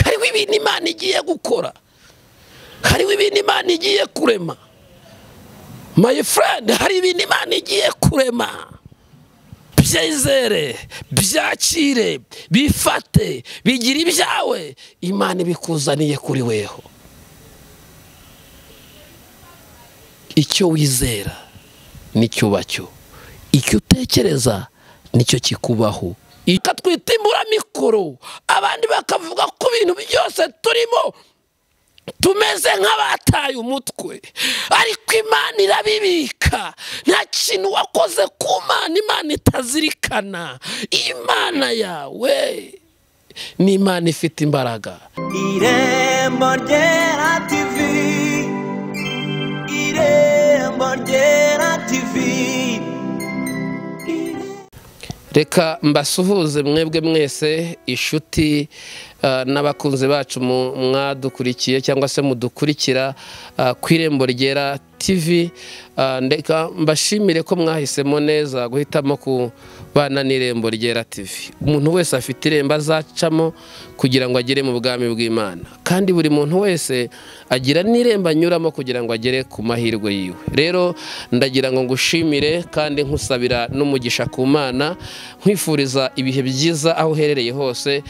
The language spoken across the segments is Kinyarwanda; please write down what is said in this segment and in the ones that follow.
hariho ibintu imana igiye gukora hariho ibintu imana igiye kurema mayi furandi hari ibintu imana igiye kurema byizere byakire bifate bigira ibyawe imana ibikuzaniye kuri weho icyo wizera nicyo ubacyo icyo utekereza nicyo kikubaho ikatwita imburamikoro abandi bakavuga ku bintu byose turimo tumeze nk'abataye umutwe ariko imana irabibika nta kintu wakoze ku mana imana itazirikana imana yawe ni imana ifite imbaraga irembo ryera tivi irembo ryera tivi reka mbasuhuze mwebwe mwese inshuti n'abakunzi bacu mwadukurikiye cyangwa se mudukurikira ku irembo ryera tivi ndeka mbashimire ko mwahisemo neza guhitamo kubana n'irembo ryera tivi umuntu wese afite irembo azacamo kugira ngo agere mu bwami bw'imana kandi buri muntu wese agira n'irembo anyuramo kugira ngo agere ku mahirwe yiwe rero ndagira ngo ngushimire kandi nkusabira n'umugisha ku mana nkwifuriza ibihe byiza aho uherereye hose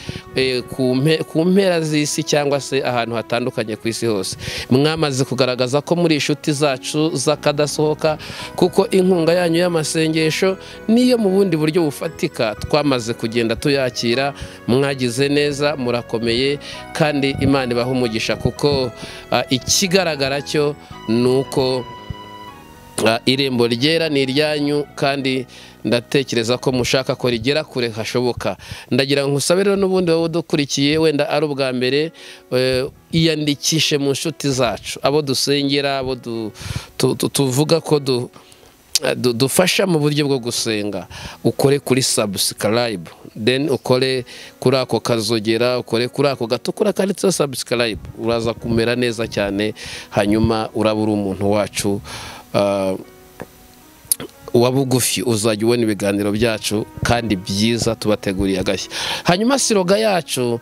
ku mpera z'isi cyangwa se ahantu hatandukanye ku isi hose mwamaze kugaragaza ko muri inshuti zacu z'akadasohoka kuko inkunga yanyu y'amasengesho niyo mu bundi buryo bufatika twamaze kugenda tuyakira mwagize neza murakomeye kandi imana ibaha umugisha kuko ikigaragara cyo ni uko irembo ryera ni iryanyu kandi ndatekereza ko mushaka ko rigera kure hashoboka ndagira ngo nkusabe rero n'ubundi wowe udukurikiye wenda ari ubwa mbere iyandikishe mu nshuti zacu abo dusengera abo tuvuga ko dufasha mu buryo bwo gusenga ukore kuri sabusikarayibu deni ukore kuri ako kazogera ukore kuri ako gatukura kanditseho sabusikarayibu uraza kumera neza cyane hanyuma uraba uri umuntu wacu uwa bugufi uzajya ubona ibiganiro byacu kandi byiza tubateguriye agashya hanyuma siroga yacu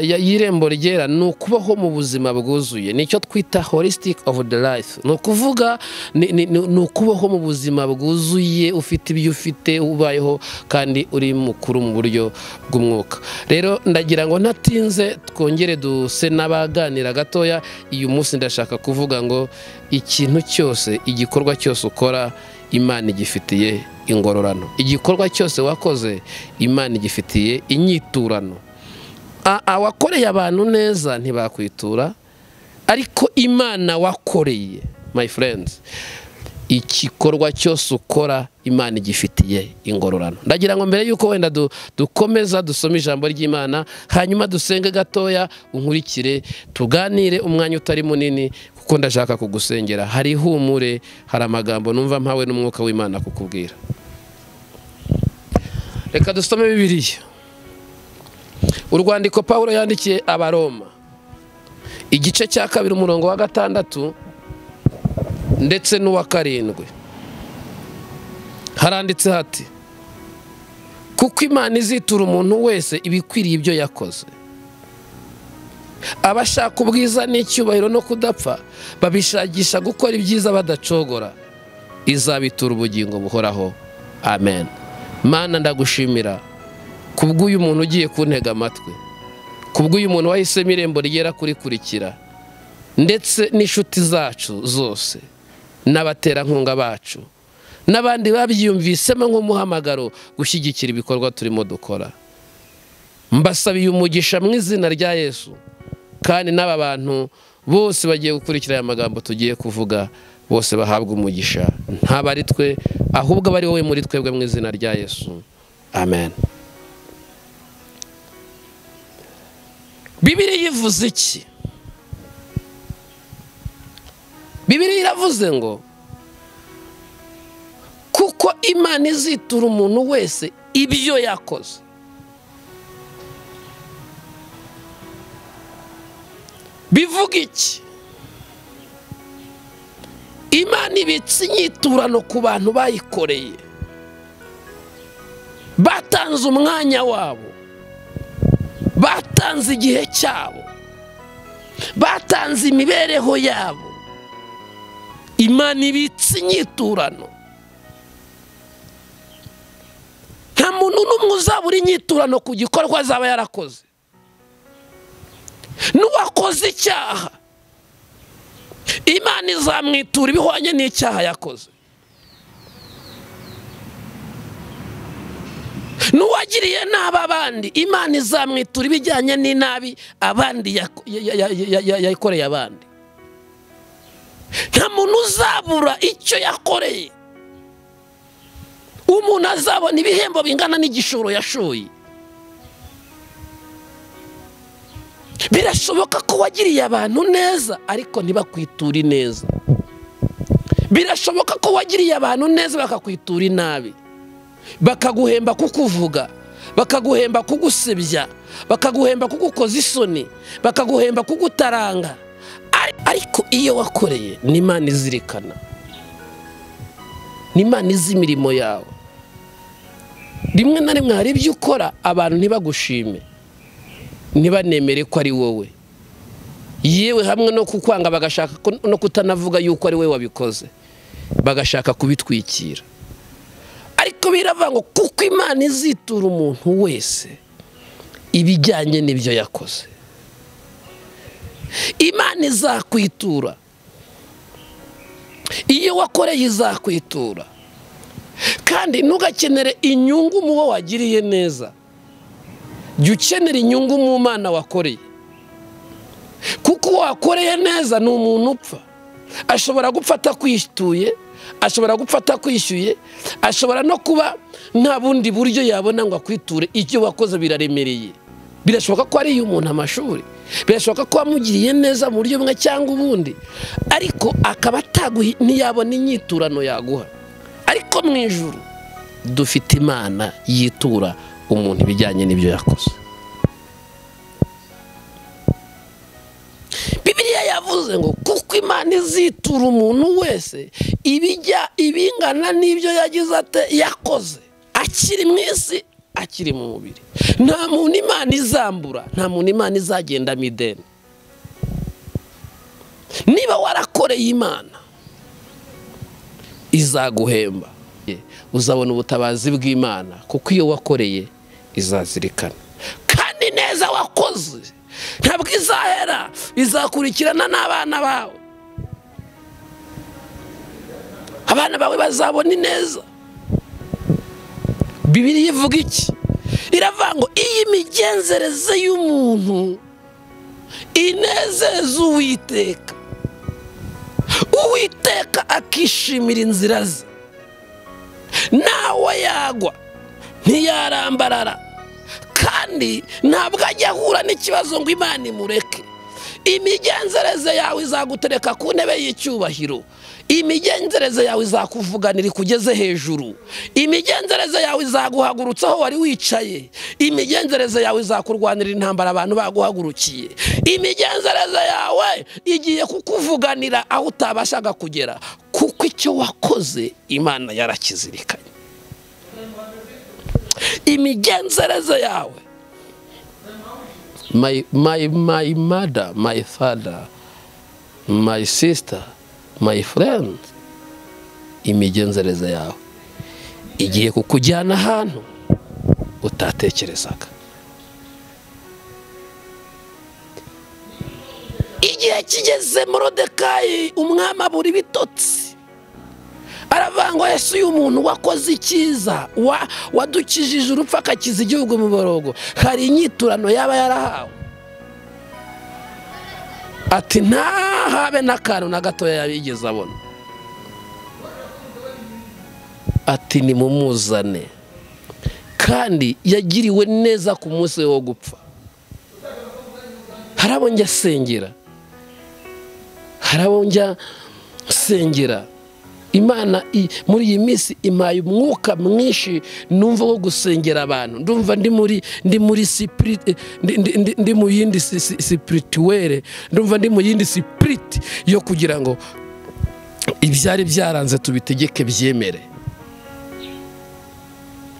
y'irembo ryera ni ukubaho mu buzima bwuzuye nicyo twita holistic of the life ni ukuvuga ni ukubaho mu buzima bwuzuye ufite ibyo ufite ubayeho kandi uri mukuru mu buryo bw'umwuka rero ndagira ngo ntatinze twongere duse n'abaganira gatoya uyu munsi ndashaka kuvuga ngo ikintu cyose igikorwa cyose ukora imana igifitiye ingororano igikorwa cyose wakoze imana igifitiye inyiturano awakoreye abantu neza ntibakwitura ariko imana wakoreye my friends igikorwa cyose ukora imana igifitiye ingororano ndagira ngo mbere y'uko wenda dukomeza dusome ijambo ry'imana hanyuma dusenge gatoya unkurikire tuganire umwanya utari munini kuko ndashaka kugusengera hari ihumure hari amagambo numva mpawe n'umwuka w'imana kukubwira reka dusome bibiriya urwandiko paul yandikiye abaroma igice cya kabiri umurongo wa gatandatu ndetse n'uwa karindwi haranditse hati kuko imana izitura umuntu wese ibikwiriye ibyo yakoze abashaka ubwiza n'icyubahiro no kudapfa babishakisha gukora ibyiza badacogora izabitura ubugingo buhoraho amen mana ndagushimira kubw'uyu muntu ugiye kuntega amatwi kubw'uyu muntu wahisemo irembo rigera kurikurikira ndetse n'inshuti zacu zose n'abaterankunga bacu n'abandi babyiyumvisemo nk'umuhamagaro gushyigikira ibikorwa turimo dukora mbasabiye umugisha mu izina rya yesu kandi n'aba bantu bose bagiye gukurikira aya magambo tugiye kuvuga bose bahabwa umugisha ntabwo ari twe ahubwo aba ari wowe muri twebwe mu izina rya yesu amen bibiri yivuze iki bibiri iravuze ngo kuko imana izitura umuntu wese ibyo yakoze bivuga iki imana ibitse inyiturano ku bantu bayikoreye batanze umwanya wabo batanze batanze igihe cyabo batanze imibereho yabo imana ibitse inyiturano nta muntu n'umwe uzabura inyiturano ku gikorwa azaba yarakoze n'uwakoze icyaha imana izamwitura ibihwanye n'icyaha yakoze n'uwagiriye nabi abandi imana izamwitura ibijyanye n'inabi abandi yakoreye abandi nta muntu uzabura icyo yakoreye umuntu azabona ibihembo bingana n'igishoro yashoye birashoboka ko wagiriye abantu neza ariko ntibakwiture neza birashoboka ko wagiriye abantu neza bakakwitura inabi bakaguhemba kukuvuga bakaguhemba kugusebya bakaguhemba kugukoza isoni bakaguhemba kugutaranga ariko iyo wakoreye ni imana izirikana ni imana izi imirimo yawe rimwe na rimwe hari ibyo ukora abantu ntibagushime ntibanemere ko ari wowe yewe hamwe no kukwanga bagashaka no kutanavuga yuko ari wowe wabikoze bagashaka kubitwikira ariko biravuga ngo kuko imana izitura umuntu wese ibijyanye n'ibyo yakoze imana izakwitura iyo wakoreye izakwitura kandi ntugakenere inyungu mu wo wagiriye neza jya ukenera inyungu mu mwana wakoreye kuko uwo wakoreye neza ni umuntu upfa ashobora gupfa atakwituye ashobora gupfa atakwishyuye ashobora no kuba nta bundi buryo yabona ngo akwiture icyo wakoze biraremereye birashoboka ko ariye umuntu amashuri birashoboka ko wamugiriye neza mu buryo bumwe cyangwa ubundi ariko akaba ataguha ntiyabona inyiturano yaguha ariko mu ijoro dufite imana yitura umuntu ibijyanye n'ibyo yakoze bibiriya yavuze ngo kuko imana izitura umuntu wese ibijya ibingana n'ibyo yagize yakoze akiri mu isi akiri mu mubiri nta muntu imana izambura nta muntu imana izagendamo ideni niba warakoreye imana izaguhemba uzabona ubutabazi bw'imana kuko iyo wakoreye izazirikana kandi neza wakoze ntabwo izahera izakurikirana n'abana bawe abana bawe bazabona ineza bibiri ivuga iki iravuga ngo iyi imigenzereze y'umuntu inezeza uwiteka uwiteka akishimira inzira ze nawe yagwa ntiyarambarara kandi ntabwo ajya ahura n'ikibazo ngo imana imureke imigenzereze yawe izagutereka ku ntebe y'icyubahiro imigenzereze yawe izakuvuganira ikugeze hejuru imigenzereze yawe izaguhagurutsa aho wari wicaye imigenzereze yawe izakurwanira intambara abantu baguhagurukiye imigenzereze yawe igiye kukuvuganira aho utabashaga kugera kuko icyo wakoze imana yarakizirikanye imigenzereze yawe my, my, my mother my father my sister my friend imigenzereze yawe igiye kukujyana ahantu utatekerezaga igihe kigeze morodekayi umwami abura ibitotsi aravangwa yesu uyu muntu wakoze icyiza wadukijije urupfu akakiza igihugu mu borogo hari inyiturano yaba yarahawe ati ntahabe n'akantu na gatoya yabigeze abona ati nimumuzane kandi yagiriwe neza ku munsi wo gupfa hari abo njya asengera hari abo njya nsengera imana muri iyi minsi impaye umwuka mwinshi numva wo gusengera abantu ndumva ndi muri ndi muri sipiriti ndi mu yindi sipirituwere ndumva ndi mu yindi sipiriti yo kugira ngo ibyari byaranze tubitegeke byemere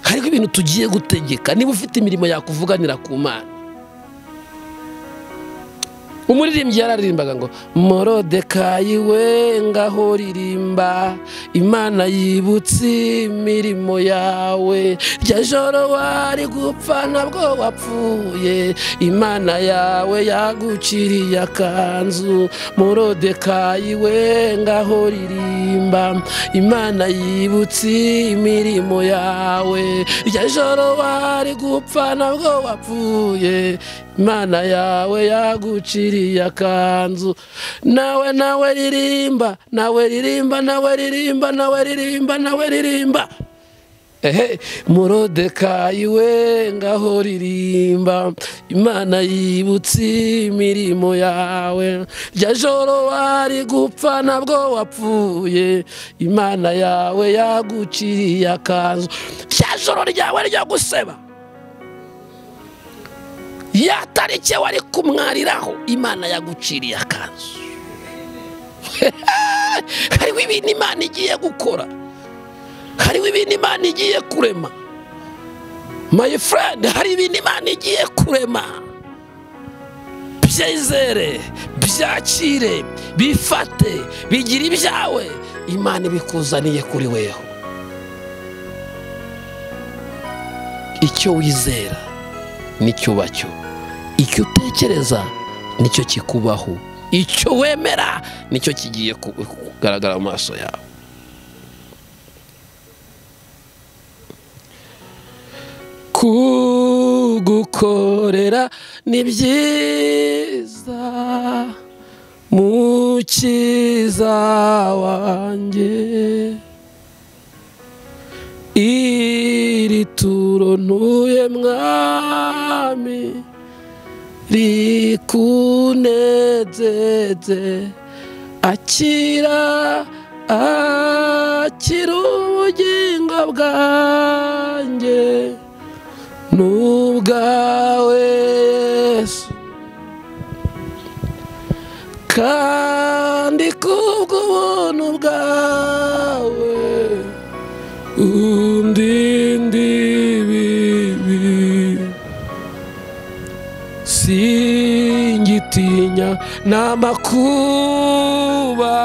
hariho ibintu tugiye gutegeka niba ufite imirimo yakuvuganira ku mana umuririmbyi yararirimbaga ngo morodekayi we ngaho ririmba imana yibutse imirimo yawe rya joro wari gupfa ntabwo wapfuye imana yawe yaguciriye akanzu morodekayi we ngaho ririmba imana yibutse imirimo yawe rya joro wari gupfa ntabwo wapfuye imana yawe yaguciriye akanzu nawe nawe ririmba nawe ririmba nawe ririmba nawe ririmba nawe ririmba ehe murodekayi we ngaho ririmba imana yibutse imirimo yawe rya joro wari gupfa nabwo wapfuye imana yawe yaguciriye akanzu rya joro ryawe ryo guseba ya tariki wari kumwariraho imana yaguciriye akanzu hariho ibintu imana igiye gukora hariho ibintu imana igiye kurema my friend hari ibintu imana igiye kurema byizere byakire bifate bigire ibyawe imana ibikuzaniye kuri weho icyo wizera nicyo uba cyo icyo utekereza nicyo kikubaho icyo wemera nicyo kigiye kugaragara mu maso yawe kugukorera ni byiza mukiza wanjye iri turo ntuye mwami rikunezeze akira akira ubugingo bwanjye n'ubwawe yesu kandi kubw'ubuntu bwawe undinde ibibi singitinya n'amakuba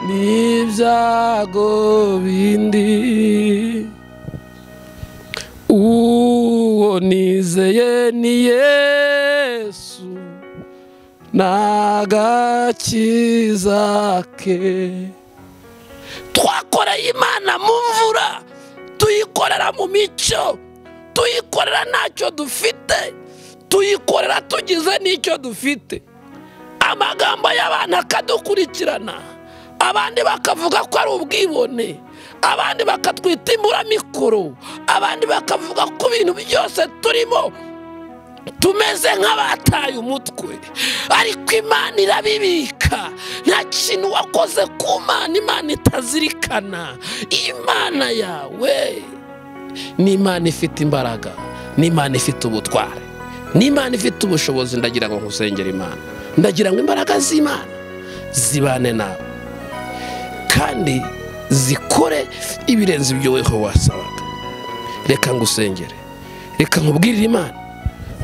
n'ibyago bindi uwo nizeye ni yesu n'agakiza ke twakoreye imana mu mvura tuyikorera mu mico tuyikorera ntacyo dufite tuyikorera tugize n'icyo dufite amagambo y'abantu akadukurikirana abandi bakavuga ko ari ubwibone abandi bakatwita imburamikoro abandi bakavuga ko ibintu byose turimo tumeze nk'abataye umutwe ariko imana irabibika nta kintu wakoze ku mana imana itazirikana imana yawe ni imana ifite imbaraga ni imana ifite ubutware ni imana ifite ubushobozi ndagira ngo nkusengere imana ndagira ngo imbaraga z'imana zibane nawe kandi zikore ibirenze ibyo weho wasabaga reka ngusengere reka nkubwirire imana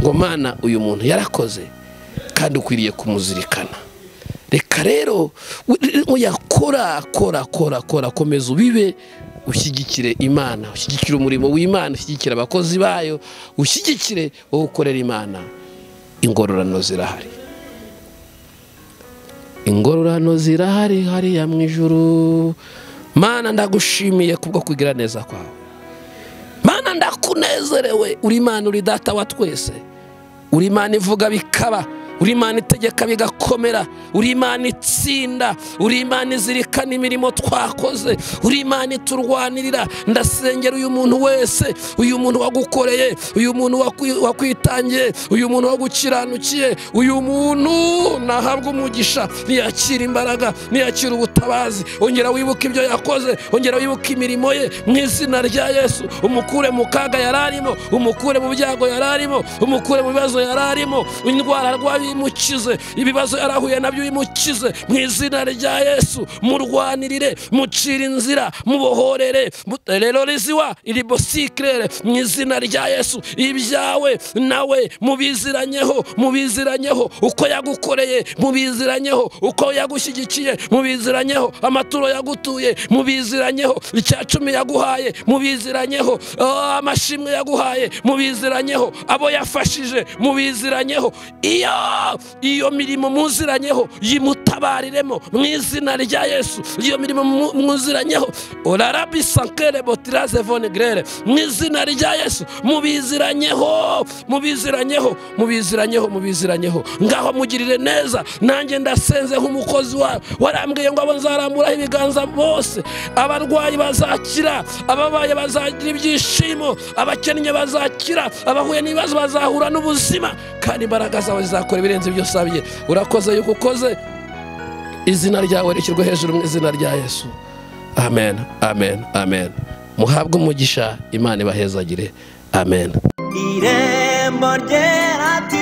ngo mana uyu muntu yarakoze kandi ukwiriye kumuzirikana reka rero yakora akora akora akora akomeza ubibe ushyigikire imana ushyigikire umurimo w'imana ushyigikire abakozi bayo ushyigikire wowe ukorera imana ingororano zirahari ingororano zirahari hariya mu ijoro mana ndagushimiye kubwo kugira neza kwawe mana ndakunezerewe uri imana uri data wa twese uri imana ivuga bikaba uri imana itegeka bigakomera uri imana itsinda uri imana izirikana imirimo twakoze uri imana iturwanirira ndasengera uyu muntu wese uyu muntu wagukoreye uyu muntu wakwitangiye uyu muntu wagukiranukiye uyu muntu nahabwa umugisha ntiyakira imbaraga ntiyakira ubutabazi ongera wibuke ibyo yakoze ongera wibuke imirimo ye mu izina rya yesu umukure mu kaga yari arimo umukure mu byago yari arimo umukure mu bibazo yari arimo indwara arwaye uyimukize ibibazo yari ahuye nabyo uyimukize mu izina rya yesu murwanirire mucire inzira mubohorere rero riziwa iribosikerere mu izina rya yesu ibyawe nawe mubiziranyeho mubiziranyeho uko yagukoreye mubiziranyeho uko yagushyigikiye mubiziranyeho amaturo yagutuye mubiziranyeho icya cumi yaguhaye mubiziranyeho Ah, amashimwe yaguhaye mubiziranyeho abo yafashije mubiziranyeho iyo iyo mirimo muziranyeho yimutabariremo mu izina rya yesu iyo mirimo mu- muziranyeho orarabi sankere botiraze vone grere mu izina rya yesu mubiziranyeho mubiziranyeho mubiziranyeho mubiziranyeho ngaho mugirire neza nanjye ndasenze nk'umukozi wawe warambwiye ngo abo nzaramburaho ibiganza bose abarwayi bazakira ababaye bazagira ibyishimo abakennye bazakira abahuye n'ibibazo bazahura n'ubuzima kandi imbaraga zawe zizakora ibirenze ibyo usabye urakoze yuko ukoze izina ryawe rishyirwe hejuru mu izina rya yesu amen amen amen muhabwe umugisha imana ibahezagire amen irembo ryera